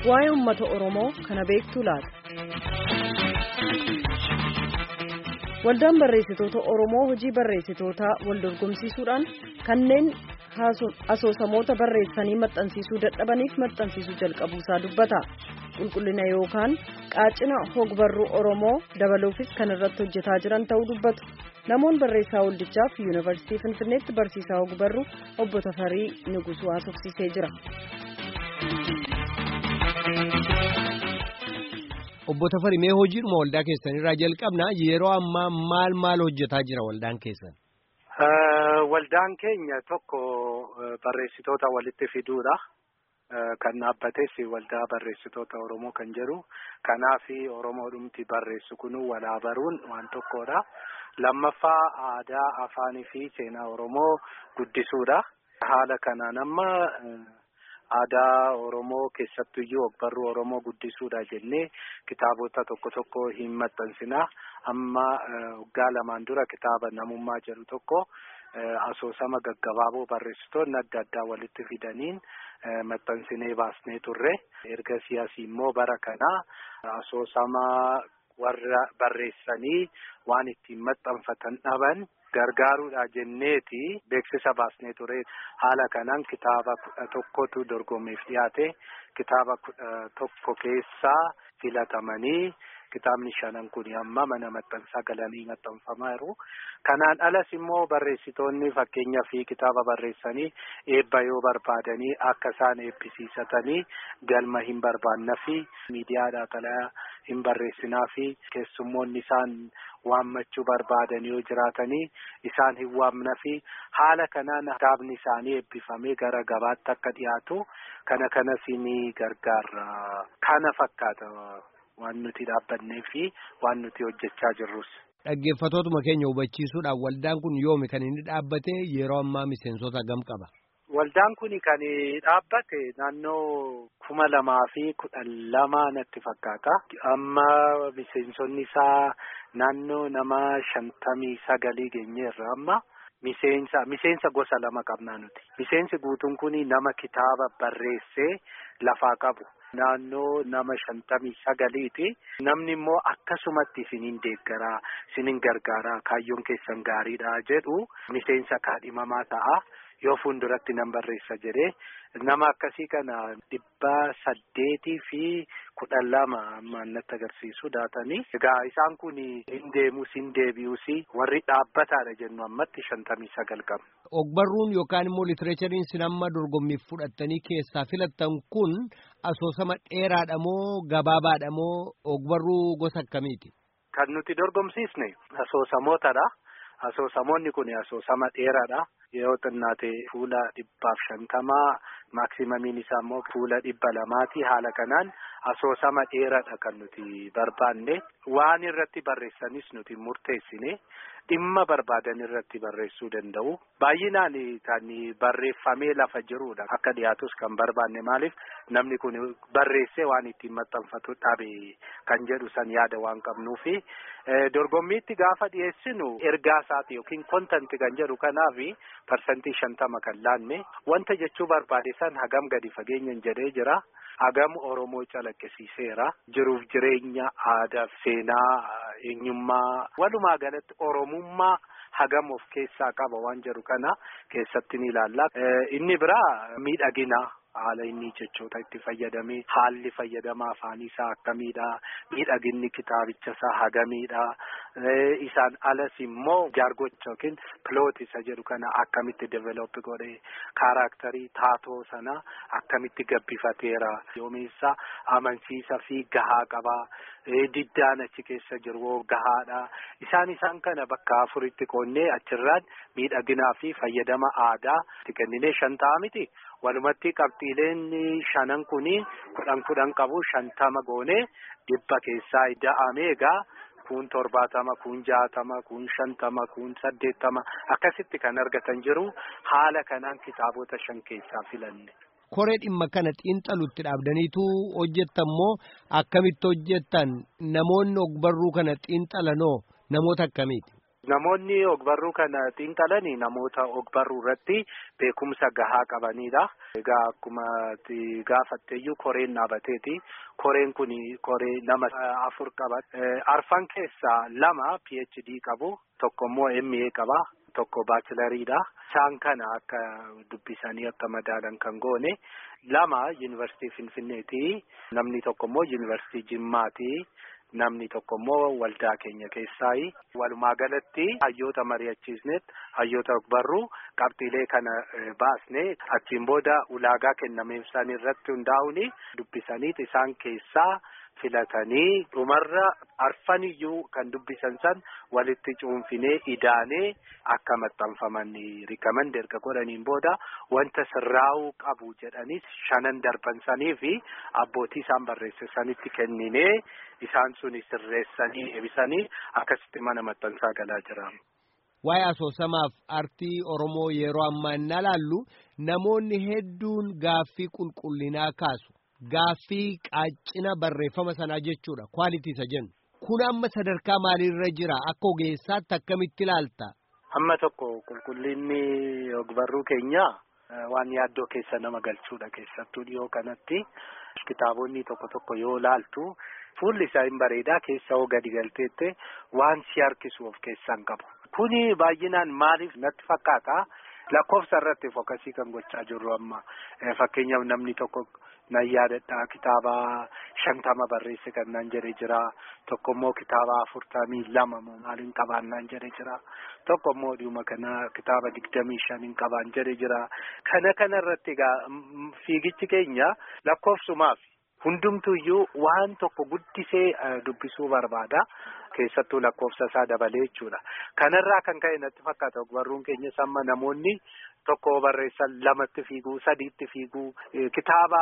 waa'ee uummata Oromoo kana beektuu laata? Waldaan barreessitoota Oromoo hojii barreessitootaa wal dorgomsiisuudhaan kanneen asoosamoota barreessanii maxxansiisuu dadhabaniif maxxansiisuu jalqabuusaa dubbata. Qulqullina yookaan qaacina hogbarruu Oromoo dabaluufis kan irratti hojjetaa jiran ta'uu dubbatu. Namoonni barreessaa waldichaaf yuunivarsiitii Finfinneetti barsiisaa hogbarruu obbo Tafarii Nugusuu haasofsiisee jira. Obbo Tafarii mee hojiidhuma waldaa keessanirraa jalqabna yeroo ammaa maal maal hojjetaa jira waldaan keessan? Waldaan keenya tokko barreessitoota walitti fiduudha. Kan dhaabbates waldaa barreessitoota Oromoo kan jedhu. Kanaaf Oromoodhumti barreessu kun walaa baruun waan tokkodha. Lammaffaa aadaa, afaanii fi seenaa Oromoo guddisuudha. Haala kanaan amma aadaa Oromoo keessattuyyuu ogbarruu Oromoo guddisuudha jennee kitaabota tokko tokko hin maxxansinaa. Amma waggaa lamaan dura kitaaba namummaa jedhu tokko asoosama gaggabaaboo barreessitoonni adda addaa walitti fidaniin maxxansinee baasnee turre. Erga siyaasii immoo bara kanaa asoosama warra barreessanii waan ittiin maxxanfatan dhaban gargaaruudha jenneeti beeksisa baasnee ture haala kanaan kitaaba kudha tokkotu dorgommiif dhiyaate kitaaba kudha tokko keessaa filatamanii kitaabni shanan kun amma mana maxxansaa galanii maxxanfamaa jiru. Kanaan alas immoo barreessitoonni fakkeenyaa fi kitaaba barreessanii eebba yoo barbaadanii akka isaan eebbisiisatanii galma hin barbaanna fi miidiyaadhaa xalayaa hin barreessinaa fi keessummoonni isaan waammachuu barbaadan yoo jiraatanii isaan hin waamna fi haala kanaan kitaabni isaanii eebbifamee gara gabaatti akka dhiyaatu kana kanas ni gargaara. Kana fakkaata. waan nuti dhaabbannee fi waan nuti hojjechaa jirrus. Dhaggeeffatootuma keenya hubachiisuudhaan waldaan kun yoomi kan inni dhaabbate yeroo ammaa miseensota gam qaba. Waldaan kun kan dhaabbate naannoo kuma lamaa fi kudhan lama natti fakkaata. Amma miseensonni isaa naannoo nama shantamii sagalii geenyeerra amma. Miseensa miseensa gosa lama qabnaa nuti. Miseensi guutuun kun nama kitaaba barreessee lafaa qabu. Naannoo nama shantamii sagaliiti. Namni immoo akkasumatti isiniin deeggaraa, isiniin gargaaraa, kaayyoon keessan gaariidha jedhu miseensa kaadhimamaa ta'a. Yoo fuulduratti nan barreessa jedhee nama akkasii kana dhibba saddeetii fi kudhan lama ammaan natti agarsiisu daatanii. Egaa isaan kun hin deemus hin deebi'us warri dhaabbataadha jennu ammatti shantamii sagal qabna. Ogbarruun yookaan immoo litireechariin sin amma dorgommiif fudhattanii keessaa filattan kun asoosama dheeraadha moo gabaabaadha moo ogbarruu gosa akkamiiti? Kan nuti dorgomsiisne asoosamootadha. Asoosamoonni kun asoosama dheeraadha. Yoo xinnaate fuula dhibbaaf shantamaa maaksimaamiin isaa immoo fuula dhibba lamaati. Haala kanaan asoosama dheeraadha kan nuti barbaanne. Waan irratti barreessanis nuti murteessine. Dhimma barbaadan irratti barreessuu danda'u. Baay'inaan kan barreeffamee lafa jirudha. Akka dhiyaatus kan barbaanne maaliif namni kun barreessee waan ittiin maxxanfatu dhabe kan jedhu san yaada waan qabnuufi. Dorgommiitti gaafa dhiyeessinu ergaa isaati yookiin kontanti kan jedhu kanaafi parsantii shantama kan laanne wanta jechuu barbaade san hagam gadi fageenyan jedhee jira. Hagam Oromoo calaqqisiiseera. Jiruuf jireenya aadaa seenaa eenyummaa walumaa galatti Oromummaa hagam of keessaa qaba waan jedhu kana keessatti ni ilaalla. Inni biraa miidhagina. Haala inni jechoota itti fayyadamee haalli fayyadama afaanii isaa akkamiidha miidhaginni kitaabicha isaa hagamiidha isaan alas immoo jaargocha yookiin piloot isa jedhu kana akkamitti develop godhe kaaraaktarii taatoo sana akkamitti gabbifateera yoomeessa amansiisa fi gahaa qaba diddaan achi keessa jiru gahaadha isaan isaan kana bakka afuritti qoonnee achirraan miidhaginaa fi fayyadama aadaa itti kenninee shan ta'a miti. Walumatti qabxiileen shanan kuni kudhan kudhan qabu shantama goone dhibba keessaa da'amee egaa kun torbaatama kun jaatama kun shantama kun saddeettama akkasitti kan argatan jiru haala kanaan kitaabota shan keessaa filanne. Koree dhimma kana xiinxalutti dhaabdaniitu hojjettan moo akkamitti hojjettan namoonni ogbarruu kana xiinxalanoo namoota akkamiiti? Namoonni ogbarruu kana xiinxalanii namoota ogbarruu irratti beekumsa gahaa qabanidha. Egaa akkuma gaafatteeyyuu koreen dhaabateeti. Koreen kun koree nama afur qaba. Arfan keessaa lama PhD qabu. Tokko immoo MA qaba. Tokko baachilariidha. Isaan kana akka dubbisanii akka madaalan kan goone. Lama yuunivarsiitii Finfinneeti. Namni tokko immoo yuunivarsiitii Jimmaati. Namni tokko immoo waldaa keenya keessaayi. Walumaa galatti hayyoota mari'achiisneet hayyoota ogbarruu qabxiilee kana baasne achiin booda ulaagaa kennameef isaan irratti hundaa'uun dubbisaniit isaan keessaa filatanii dhumarra arfaniyyuu kan dubbisan san walitti cuunfinee idaanee akka maxxanfaman rikaman erga godhaniin booda wanta sirraa'uu qabu jedhanis shanan darbansanii fi abbootii isaan barreessanitti kenninee isaan suni sirreessanii eebisanii akkasitti mana maxxansaa galaa jira. Waa'ee asoosamaaf artii Oromoo yeroo ammaa inni ilaallu namoonni hedduun gaaffii qulqullinaa kaasu. Gaaffii qaacina barreeffama sanaa jechuudha. Kwaalitii isa jennu. Kun amma sadarkaa maaliirra jira? Akka ogeessaatti akkamitti ilaalta? Amma tokko qulqullinni ogbarruu keenyaa waan yaaddoo keessa nama galchuudha keessattuu dhiyoo kanatti. Kitaabonni tokko tokko yoo laaltu fuulli isaa hin bareedaa keessa hoo gadi galteette waan si harkisu of keessaan qabu. Kuni baay'inaan maaliif natti fakkaata? Lakkoofsa irratti fookasii kan gochaa jirru amma fakkeenyaaf namni tokko nan yaadadha kitaaba shantama barreesse kan nan jedhe jira tokko immoo kitaaba afurtamii lama maaliin qabaan nan jedhe jira tokko immoo dhuma kana kitaaba digdamii shaniin qabaan jedhe jira kana kana irratti egaa fiigichi keenya lakkoofsumaaf hundumtuyyuu waan tokko guddisee dubbisuu barbaada. keessattuu lakkoofsa isaa dabalee jechuudha. Kanarraa kan ka'e natti fakkaata ogbarruun keenya samma namoonni tokko barreessan lamatti fiiguu sadiitti fiiguu kitaaba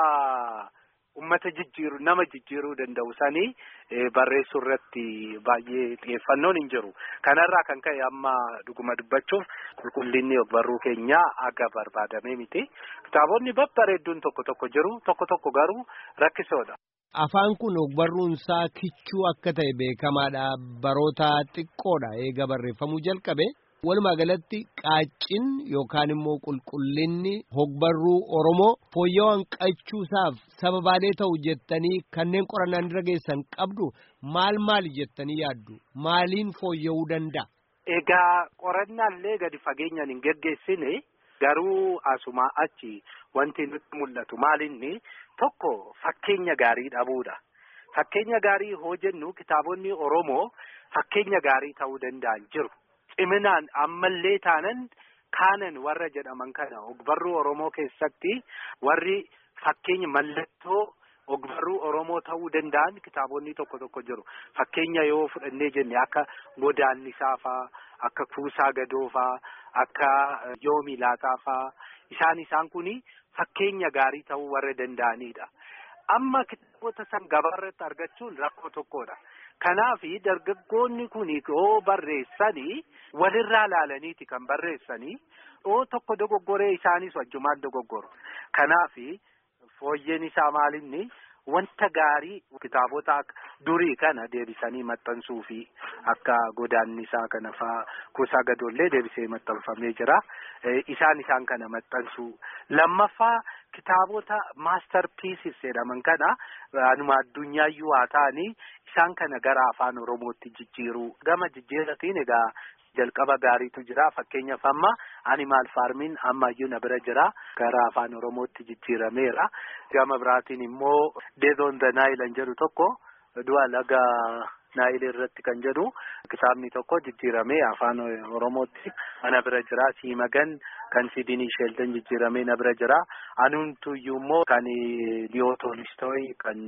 ummata jijjiiru nama jijjiiruu danda'u sanii barreessuu irratti baay'ee xiyyeeffannoon hin jiru. Kanarraa kan ka'e amma dhuguma dubbachuuf qulqullinni ogbarruu keenyaa aga barbaadamee miti. Kitaabonni babbareedduun tokko tokko jiru tokko tokko garuu rakkisoodha. Afaan kun ogbarruun isaa kichuu akka ta'e beekamaadha. Baroota xiqqoodha eega barreeffamuu jalqabe. Walumaa galatti qaacin yookaan immoo qulqullinni ogbarruu Oromoo fooyya'uu hanqachuusaaf sababaalee ta'u jettanii kanneen qorannaan irra geessan qabdu maal maali jettanii yaaddu? Maaliin fooyya'uu danda'a? Egaa qorannaallee gadi fageenyaan hin geggeessine garuu asumaa achi wanti nutti mul'atu maalinni tokko fakkeenya gaarii dhabuudha. Fakkeenya gaarii hoo jennu kitaabonni Oromoo fakkeenya gaarii ta'uu danda'an jiru. Ciminaan ammallee taanan kaanan warra jedhaman kana ogbarruu Oromoo keessatti warri fakkeenya mallattoo ogbarruu Oromoo ta'uu danda'an kitaabonni tokko tokko jiru. Fakkeenya yoo fudhannee jenne akka godaannisaa faa, akka kuusaa gadoo faa, akka yoomi laataa faa isaan isaan kuni fakkeenya gaarii ta'uu warra danda'anidha. Amma kitaabota san gabaarratti argachuun rakkoo tokkodha. Kanaafi dargaggoonni kun yoo barreessanii walirraa laalaniiti kan barreessanii yoo tokko dogoggoree isaanis wajjumaan dogoggoru. Kanaafi fooyyeen isaa maalinni wanta gaarii kitaabota durii kana deebisanii maxxansuu fi akka godaannisaa kana faa kuusaa gadoollee deebisee maxxanfamee jira. Isaan isaan kana maxxansuu. Lammaffaa kitaabota maastar piisis jedhaman kana anuma addunyaayyu haa ta'anii isaan kana gara afaan oromootti jijjiiruu gama jijjiiratiin egaa jalqaba gaariitu jira fakkeenyaaf amma animaal faarmiin ammayyuu na bira jira gara afaan oromootti jijjiirameera gama biraatiin immoo deez on the nile jedhu tokko du'a laga naayil irratti kan jedhu kitaabni tokko jijjiiramee afaan oromootti ana bira jira siimagan kan sidinii sheeltan jijjiiramee na bira jira anumtuyyuu immoo kan liyoo toolistooy kan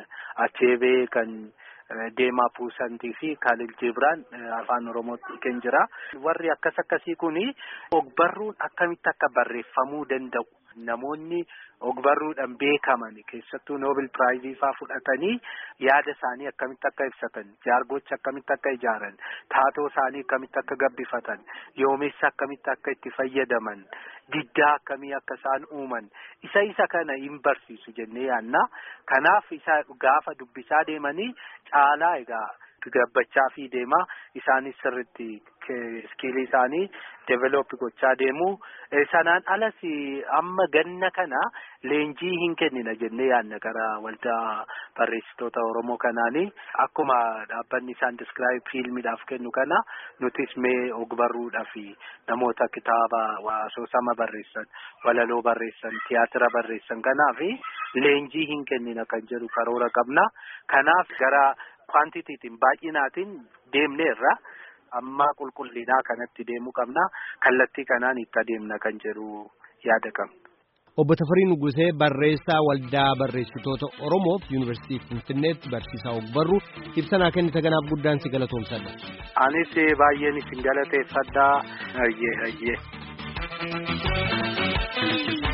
acheebee kan deemaa puusantii fi kaalil jibraan afaan oromootti kan jira warri akkas akkasii kuni ogbarruun akkamitti akka barreeffamuu danda'u namoonni ogbarruudhaan beekaman keessattuu noobil piraayizii faa fudhatanii yaada isaanii akkamitti akka ibsatan jaargocha akkamitti akka ijaaran taatoo isaanii akkamitti akka gabbifatan yoomessa akkamitti akka itti fayyadaman diddaa akkamii akka isaan uuman isa isa kana hin barsiisu jennee yaanna kanaaf isa gaafa dubbisaa deemanii caalaa egaa gabbachaa fi deemaa isaanis sirritti iskiilii isaanii develop gochaa deemu sanaan alas amma ganna kana leenjii hin kennina jennee yaadna gara waldaa barreessitoota oromoo kanaanii akkuma dhaabbanni isaan diskiraayib fiilmiidhaaf kennu kana nutis mee ogbarruudhaaf namoota kitaaba asoosama barreessan walaloo barreessan tiyaatira barreessan kanaaf leenjii hin kennina kan jedhu karoora qabna kanaaf gara kwaantitiitiin baay'inaatiin deemneerra. amma qulqullinaa kanatti deemuu qabna kallattii kanaan itti adeemna kan jedhu yaada qabna. Obbo Tafarii Nugusee barreessaa waldaa barreessitoota Oromoof Yuunivarsiitii Finfinneetti barsiisaa ogbarruu ibsanaa kennite kanaaf guddaan si galatoomsadha. Anis baay'een isin galateeffadhaa. Ayyee ayyee.